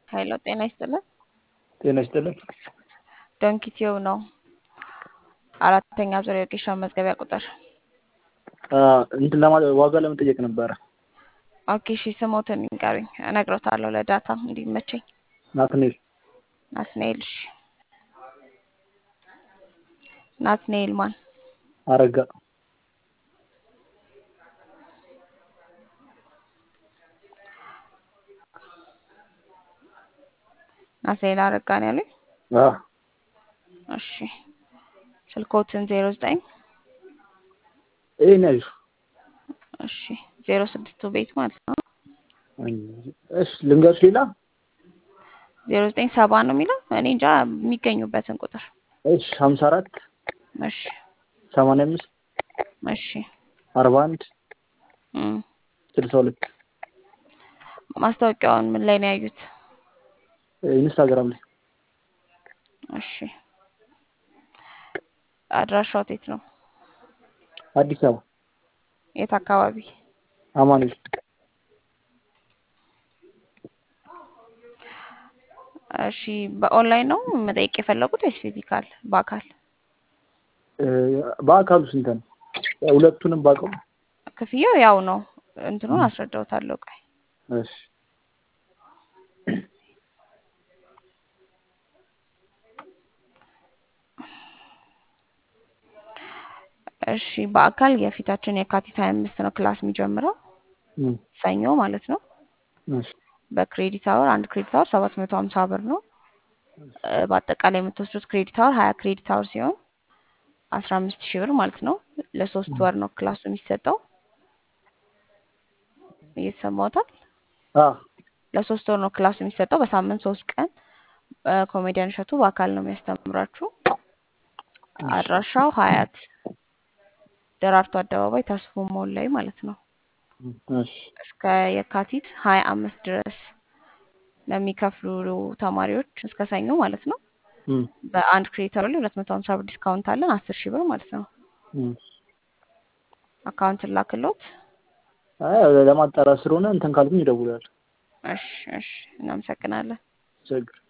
ኃይሎ ጤና ይስጥልን። ጤና ይስጥልን። ዶንኪቲዮ ነው። አራተኛ ዙር የወጌሻ መዝገቢያ ቁጥር እንትን ለማ ዋጋ ለመጠየቅ ነበረ። ኦኬ እሺ፣ ስሞትን ንገሩኝ፣ እነግሮታለሁ ለዳታ እንዲመቸኝ። ናትኔል ናትናኤል። እሺ፣ ናትናኤል ማን? አረጋ ናትናኤል አረጋ ነው ያሉኝ። አዎ፣ እሺ፣ ስልኮትን ዜሮ ዘጠኝ ይሄን ያዥ። እሺ፣ ዜሮ ስድስቱ ቤት ማለት ነው። እሺ ልንገርሽ ሌላ ዜሮ ዘጠኝ ሰባ ነው የሚለው እኔ እንጃ የሚገኙበትን ቁጥር። እሺ ሀምሳ አራት እሺ ሰማንያ አምስት እሺ አርባ አንድ እም። ስልሳ ሁለት ማስታወቂያውን ምን ላይ ነው ያዩት? ኢንስታግራም ላይ እሺ አድራሻው የት ነው? አዲስ አበባ የት አካባቢ? አማኑኤል እሺ በኦንላይን ነው መጠየቅ የፈለጉት ወይስ ፊዚካል በአካል? እ፣ በአካሉ ስንት ነው? ሁለቱንም ባውቀው። ክፍያው ያው ነው። እንትኑን አስረዳውታለሁ። ቆይ እሺ እሺ በአካል የፊታችን የካቲት ሀያ አምስት ነው ክላስ የሚጀምረው እም፣ ሰኞ ማለት ነው። እሺ በክሬዲት አወር አንድ ክሬዲት አወር ሰባት መቶ ሀምሳ ብር ነው። እ፣ በአጠቃላይ የምትወስዱት ክሬዲት አወር ሀያ ክሬዲት አወር ሲሆን አስራ አምስት ሺህ ብር ማለት ነው። ለሶስት ወር ነው ክላሱ የሚሰጠው። እየተሰማዎታል? አዎ ለሶስት ወር ነው ክላሱ የሚሰጠው። በሳምንት ሶስት ቀን እ፣ ኮሜዲያን እሸቱ በአካል ነው የሚያስተምራችሁ። አድራሻው ሀያት ደራርቱ አደባባይ ተስፎ ሞል ላይ ማለት ነው። እሺ እስከ የካቲት ሀያ አምስት ድረስ ለሚከፍሉ ተማሪዎች እስከ ሰኞ ማለት ነው። እም፣ በአንድ ክሬዲተር ላይ ሁለት መቶ ሀምሳ ብር ዲስካውንት አለን አስር ሺህ ብር ማለት ነው። እም። አካውንት ላክሎት። አይ ለማጣራት ስለሆነ እንትን ካልኩኝ ይደውላል። እሺ እሺ፣ እናመሰግናለን። ችግር